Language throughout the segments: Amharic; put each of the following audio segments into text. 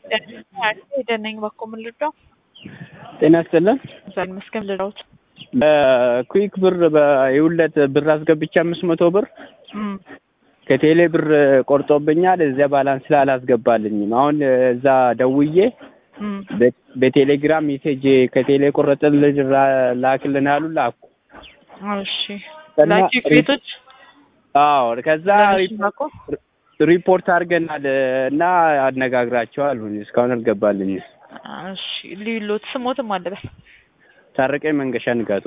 ሄደነኝ ባኮ ምን ልርዳው? ጤና ይስጥልን። ዛሬ መስገን ልርዳውት በኩዊክ ብር በይውለት ብር አስገብቼ አምስት መቶ ብር ከቴሌ ብር ቆርጦብኛል። እዚያ ባላንስ ላይ አላስገባልኝም። አሁን እዛ ደውዬ በቴሌግራም ሜሴጅ ከቴሌ ቆረጥልን ላክልን አሉ ላኩ። እሺ ላኪ ቤቶች አዎ ከዛ ሪፖርት አድርገናል እና አነጋግራቸዋል። እስካሁን አልገባልኝ። እሺ ሊሎት ስሞትም አለበት ታረቀኝ መንገሻ ንጋቱ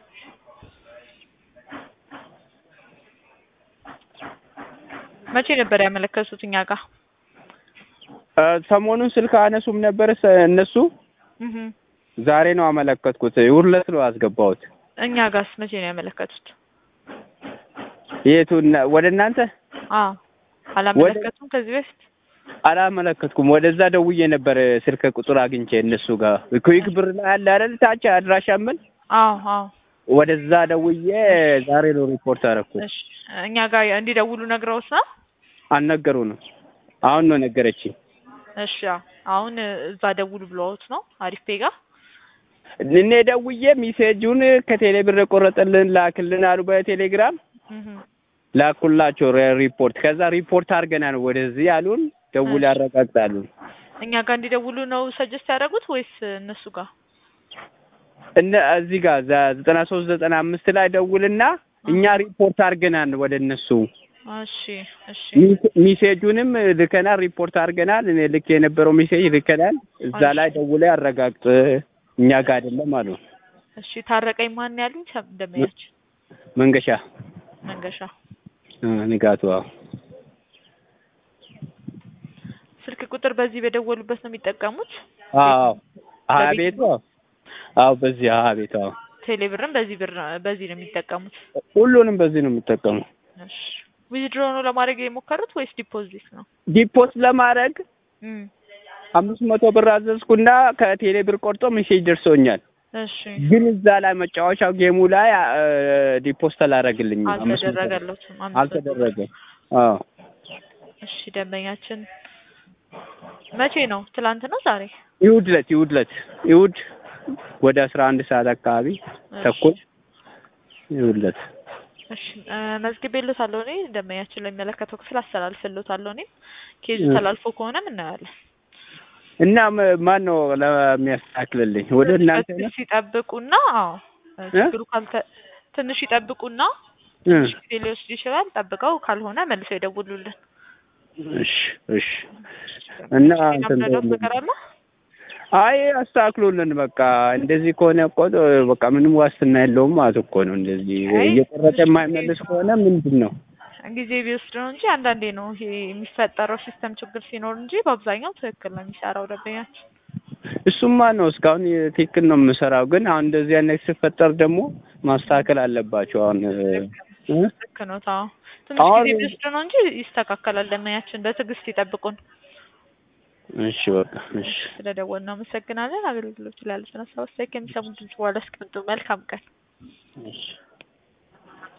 መቼ ነበር ያመለከቱት እኛ ጋር? ሰሞኑን ስልክ አነሱም ነበር እነሱ። ዛሬ ነው አመለከትኩት። ውርለት ነው ያስገባሁት። እኛ ጋርስ መቼ ነው ያመለከቱት? የቱ ወደ እናንተ? አዎ አላመለከቱም ከዚህ በፊት አላመለከትኩም። ወደዛ ደውዬ ነበር ስልክ ቁጥር አግኝቼ እነሱ ጋር ኩዊክ ብር ላይ አለ አይደል ታች አድራሻ ምን? አዎ አዎ ወደዛ ደውዬ ዛሬ ነው ሪፖርት አደረኩት። እሺ እኛ ጋር እንዲደውሉ ነግረውት ነው? አልነገሩንም። አሁን ነው ነገረችኝ። እሺ አሁን እዛ ደውሉ ብለውት ነው አሪፍ ፔጋ እኔ ደውዬ ሚሴጁን ከቴሌ ብር የቆረጠልን ላክልን አሉ በቴሌግራም ላኩላቸው ሪፖርት። ከዛ ሪፖርት አድርገናል ወደዚህ አሉን። ደውል ያረጋግጣሉ። እኛ ጋር እንዲደውሉ ነው ሰጀስት ያደረጉት ወይስ እነሱ ጋር? እነ እዚህ ጋር ዘጠና ሶስት ዘጠና አምስት ላይ ደውልና እኛ ሪፖርት አድርገናል ወደ እነሱ። እሺ እሺ ሚሴጁንም ልከናል፣ ሪፖርት አድርገናል። እኔ ልክ የነበረው ሚሴጅ ልከናል። እዛ ላይ ደውለ ያረጋግጥ እኛ ጋር አይደለም አሉ። እሺ ታረቀኝ ማን ያሉኝ እንደሚያች መንገሻ መንገሻ ንጋቱ ስልክ ቁጥር በዚህ በደወሉበት ነው የሚጠቀሙት? አዎ ሀያ ቤቱ አዎ በዚህ ሀያ ቤቱ አዎ ቴሌ ብርም በዚህ ብር በዚህ ነው የሚጠቀሙት? ሁሉንም በዚህ ነው የሚጠቀሙት። እሺ ዊዝድሮ ነው ለማድረግ የሞከሩት ወይስ ዲፖዚት ነው? ዲፖት ለማድረግ አምስት መቶ ብር አዘዝኩና ከቴሌ ብር ቆርጦ ሜሴጅ ደርሶኛል። እሺ ግን እዛ ላይ መጫወቻው ጌሙ ላይ ዲፖስት አላደረግልኝም። አልተደረገለትም። አልተደረገም። አዎ እሺ ደንበኛችን መቼ ነው? ትላንት ነው ዛሬ? ይሁድ ዕለት ይሁድ ዕለት ይሁድ ወደ አስራ አንድ ሰዓት አካባቢ ተኩል ይሁድ ዕለት እሺ መዝግቤልዎታለሁ። እኔ ደንበኛችን ለሚመለከተው ክፍል አስተላልፍልዎታለሁ። እኔም ኬዙ ተላልፎ ከሆነም እናያለን። እና ማን ነው ለሚያስተካክልልኝ? ወደ እናንተ ነው? ትንሽ ይጠብቁና፣ አዎ ችግሩ ካልተ ትንሽ ይጠብቁና ትንሽ ጊዜ ሊወስድ ይችላል። ጠብቀው ካልሆነ መልሰው ይደውሉልን። እሺ እሺ። እና እንትን ነገር አለ? አይ አስተካክሉልን። በቃ እንደዚህ ከሆነ እኮ በቃ ምንም ዋስትና የለውም ማለት እኮ ነው። እንደዚህ እየቆረጠ የማይመልስ ከሆነ ምንድን ነው ጊዜ ቢወስድ ነው እንጂ አንዳንዴ ነው ይሄ የሚፈጠረው ሲስተም ችግር ሲኖር እንጂ በአብዛኛው ትክክል ነው የሚሰራው ደንበኛችን። እሱማ ነው እስካሁን ትክክል ነው የምሰራው። ግን አሁን እንደዚህ አይነት ሲፈጠር ደግሞ ማስተካከል አለባቸው። አሁን ልክ ነው። ታው ትንሽ ጊዜ ቢወስድ ነው እንጂ ይስተካከላል። ደንበኛችን በትዕግስት ይጠብቁን። እሺ በቃ እሺ። ስለደወልን እናመሰግናለን። አገልግሎት ላይ ያሉትን ሀሳብ አስተያየት ከሚሰሙ ድምጽ በኋላ አስቀምጡ። መልካም ቀን። እሺ